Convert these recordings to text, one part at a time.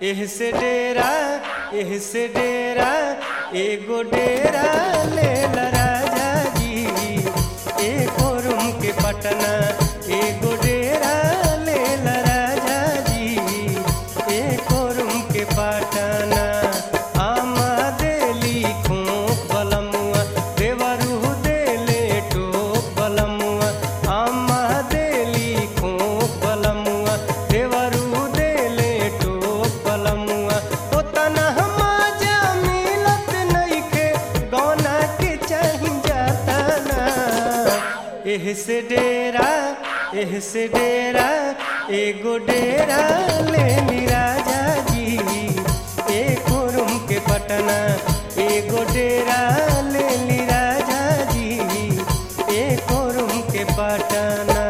एह से डेरा एह से डेरा एगो डेरा ले ला राजा जी एको रूम के पटना एगो डेरा ले ला राजा जी एको रूम के पटना आमा देली खोप बलमुआ देवरू देले टोप बलमुआ आमा देली खोप बलमुआ देवरू देले टोप बलमुआ ओतना हमाजा मिलत नइखे गौना के चाही जाता ना एह से डेरा एह से डेरा एगो डेरा ले ली राजा जी एको रूम के पटना एगो डेरा ले ली राजा जी एको रूम के पटना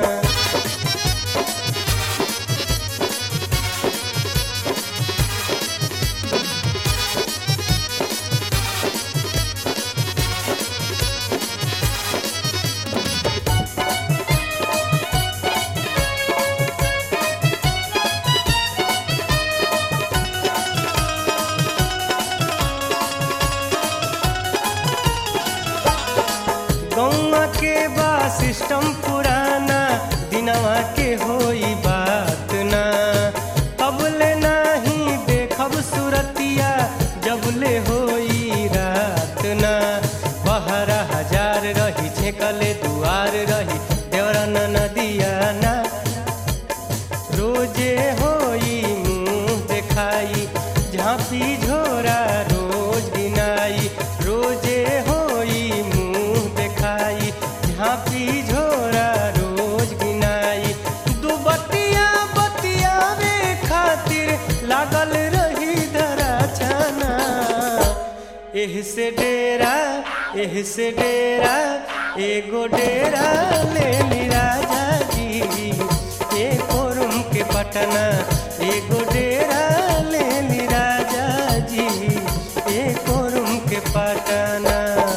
गौवा के बा सिस्टम पुराना दिनवा के होई बात ना अबले नाही देखब सुरतिया जबले होई रात ना बहरा हजार रही छेकले दुआर रही देवरा न नदिया ना रोजे होई मुंह देखाई झांपी झोरा रोज गिनाई रोजे होई मुंह देखाई झांपी झोरा रोज गिनाई दू बतिया बतियावे खातिर लागल रही धरा छाना एह से डेरा एह से डेरा एगो डेरा ले ली राजा जी एको रूम के पटना एगो डेरा ले ली राजा जी एको रूम के पटना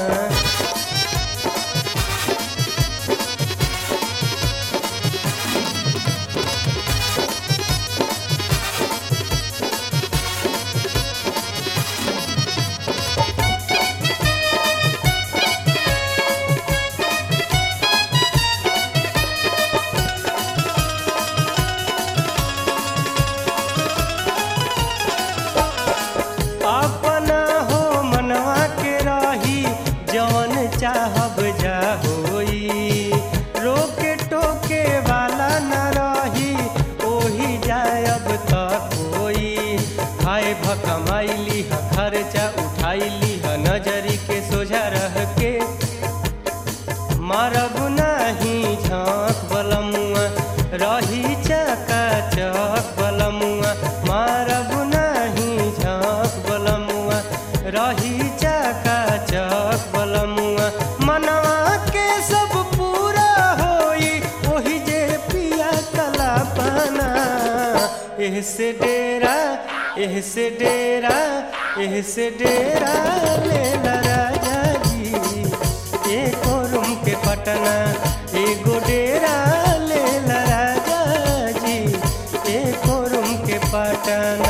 अपना हो मनवा के रही जवन चाहब जा होई रोके टोके वाला न रही ओही जायब तक होई हाय भकमाइली ह खर्चा उठाइली ह नजरी के सोझा रह के मारब नाही झाँक बलमुआ रही चका चक बलमुआ मारब नाही झाँक बलमुआ रही चका चक बलमुआ मनवा के सब पूरा होई ओही जे पिया कला पाना एह से डेरा एह से डेरा एह से डेरा ले ला राजा जी एको रूम के पटना एगो डेरा ले ला राजा जी एको रूम के पटना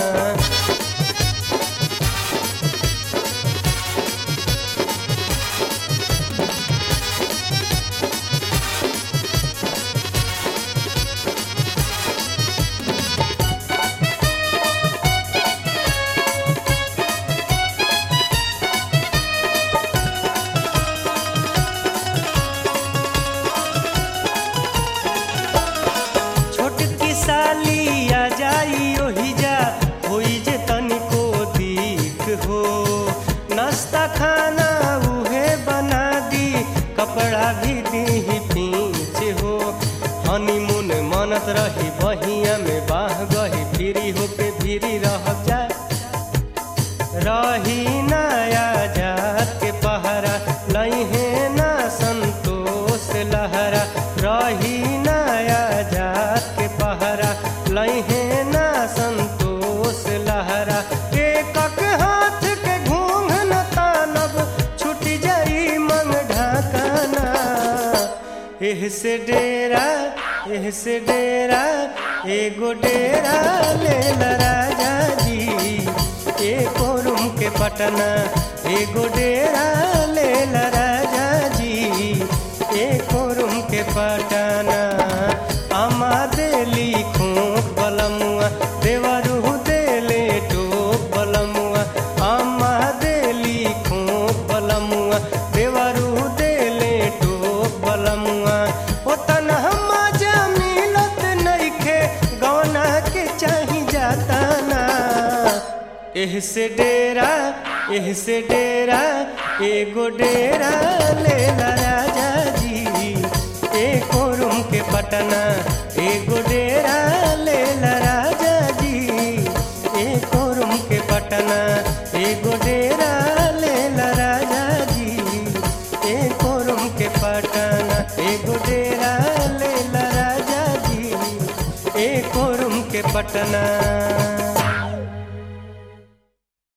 छोटकी साली आ जाई ओही जा होई जे तनिको दीख हो नाश्ता खाना उहे बना दी कपड़ा भी दी पीछ हो हनीमून मनत रही बहिया में बाह गही फिरी होके फिरी रह जा रही नया जात के पहरा लहे ना संतोष लहरा रही नया जात के पहरा लहे ना संतोष लहरा एकक हाथ के घूंघ न तानब छूट जाई मंग ढाकना एह से डेरा एह से डेरा एगो डेरा ले राजा जी एको रूम के पटना एगो डेरा ले राजा जी एको रूम के पटना अमा देली खोप बलमुआ देवरू देले टोप बलमुआ अम्मा देली खोप बलमुआ देवरू देले टोप बलमुआ ओ तनहा मजा मिलत नइखे गौना के चाही जाता ना एह से डेरा एह से डेरा एगो डेरा ले राजा जी एको रूम के पटना एगो डेरा ले राजा जी एको रूम के पटना एगो डेरा ले राजा जी एको रूम के पटना एगो डेरा ले राजा जी एको रूम के पटना